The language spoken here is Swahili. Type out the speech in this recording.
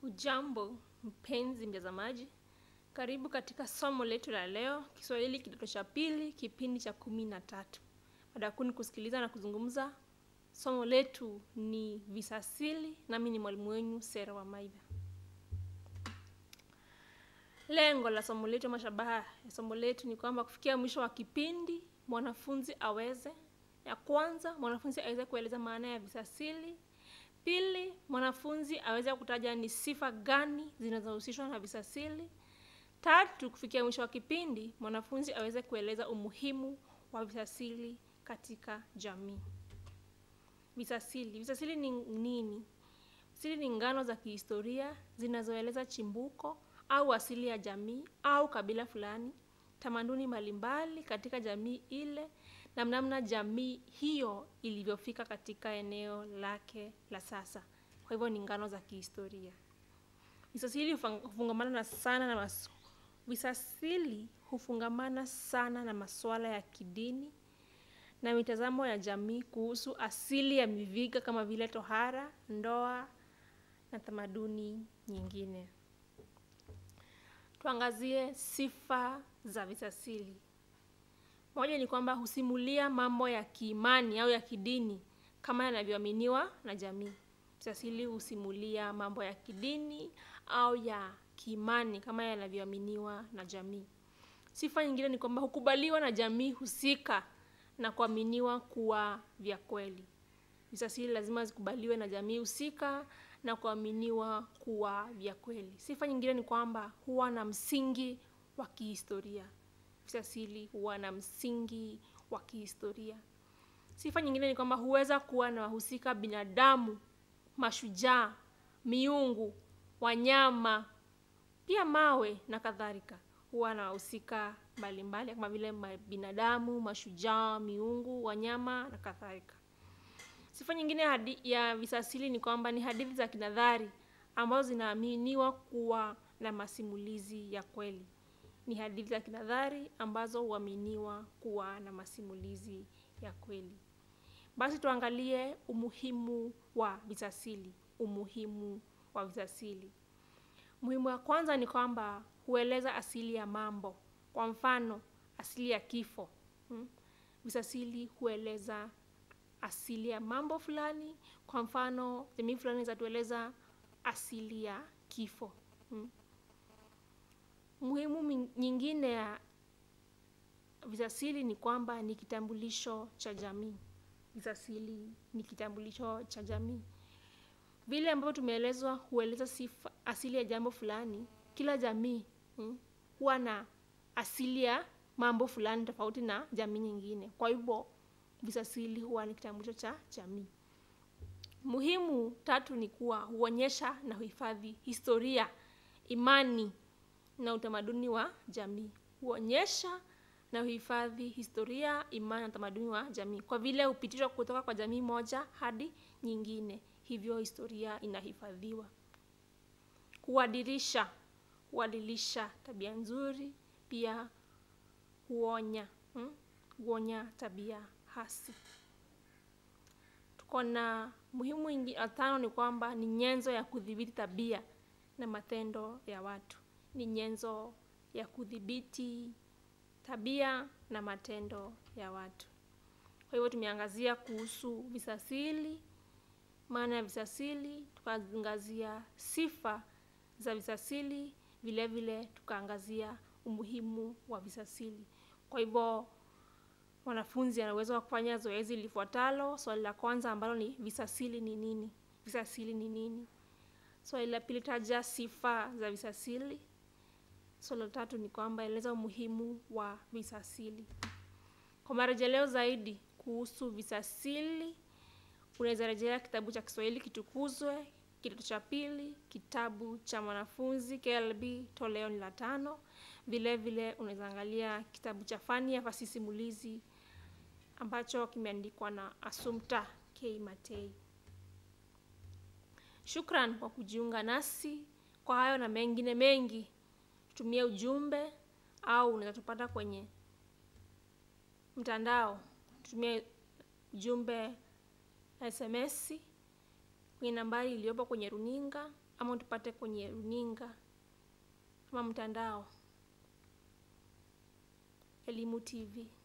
Hujambo mpenzi mtazamaji, karibu katika somo letu la leo, Kiswahili kidato cha pili, kipindi cha kumi na tatu. Mada kuu ni kusikiliza na kuzungumza. Somo letu ni visasili, nami ni mwalimu wenyu Sera wa Maidha. Lengo la somo letu, mashabaha ya somo letu ni kwamba kufikia mwisho wa kipindi mwanafunzi aweze, ya kwanza mwanafunzi aweze kueleza maana ya visasili Pili, mwanafunzi aweze kutaja ni sifa gani zinazohusishwa na visasili. Tatu, kufikia mwisho wa kipindi mwanafunzi aweze kueleza umuhimu wa visasili katika jamii. Visasili, visasili ni nini? Visasili ni ngano za kihistoria zinazoeleza chimbuko au asili ya jamii au kabila fulani, tamaduni mbalimbali katika jamii ile na namna jamii hiyo ilivyofika katika eneo lake la sasa. Kwa hivyo ni ngano za kihistoria. Visasili hufungamana na sana na masu. Visasili hufungamana sana na masuala ya kidini na mitazamo ya jamii kuhusu asili ya miviga kama vile tohara, ndoa na tamaduni nyingine. Tuangazie sifa za visasili. Moja ni kwamba husimulia mambo ya kiimani au ya kidini kama yanavyoaminiwa na jamii. Visasili husimulia mambo ya kidini au ya kiimani kama yanavyoaminiwa na jamii. Sifa nyingine ni kwamba hukubaliwa na jamii husika na kuaminiwa kuwa vya kweli. Visasili lazima zikubaliwe na jamii husika na kuaminiwa kuwa vya kweli. Sifa nyingine ni kwamba huwa na msingi wa kihistoria. Visasili huwa na msingi wa kihistoria. Sifa nyingine ni kwamba huweza kuwa na wahusika binadamu, mashujaa, miungu, wanyama, pia mawe na kadhalika. Huwa na wahusika mbalimbali kama vile binadamu, mashujaa, miungu, wanyama na kadhalika. Sifa nyingine hadi ya visasili ni kwamba ni hadithi za kinadhari ambazo zinaaminiwa kuwa na masimulizi ya kweli. Ni hadithi za kinadhari ambazo huaminiwa kuwa na masimulizi ya kweli. Basi tuangalie umuhimu wa visasili. Umuhimu wa visasili. Muhimu wa kwanza ni kwamba hueleza asili ya mambo. Kwa mfano, asili ya kifo. Visasili hueleza asili ya mambo fulani. Kwa mfano, jamii fulani zatueleza asili ya kifo. Muhimu nyingine ya visasili ni kwamba ni kitambulisho cha jamii. Visasili ni kitambulisho cha jamii. Vile ambavyo tumeelezwa hueleza sifa asili ya jambo fulani. Kila jamii huwa na asili ya mambo fulani tofauti na jamii nyingine. Kwa hivyo, visasili huwa ni kitambulisho cha jamii. Muhimu tatu ni kuwa huonyesha na huhifadhi historia, imani na utamaduni wa jamii. Huonyesha na huhifadhi historia, imani na utamaduni wa jamii. Kwa vile hupitishwa kutoka kwa jamii moja hadi nyingine. Hivyo historia inahifadhiwa. Huadilisha, huadilisha tabia nzuri, pia huonya, huonya tabia hasi. Tuko na muhimu ya tano ni kwamba ni nyenzo ya kudhibiti tabia na matendo ya watu. Ni nyenzo ya kudhibiti tabia na matendo ya watu. Kwa hivyo tumeangazia kuhusu visasili, maana ya visasili, tukaangazia sifa za visasili, vile vile tukaangazia umuhimu wa visasili. Kwa hivyo mwanafunzi ana uwezo wa kufanya zoezi lifuatalo. Swali la kwanza ambalo ni visasili ni nini? Visasili ni nini? Swali la pili taja sifa za visasili. Swali la tatu ni kwamba eleza umuhimu wa visasili. Kwa marejeleo zaidi kuhusu visasili, unaweza rejelea kitabu cha Kiswahili Kitukuzwe, kidato cha pili, kitabu cha mwanafunzi KLB toleo ni la tano. Vile vile unaweza angalia kitabu cha fani ya fasihi simulizi ambacho kimeandikwa na Assumpta K. Matei. Shukran kwa kujiunga nasi. Kwa hayo na mengine mengi, tutumie ujumbe au unaweza tupata kwenye mtandao. Tutumie ujumbe SMS kwenye nambari iliyopo kwenye runinga ama utupate kwenye runinga ama mtandao elimu tv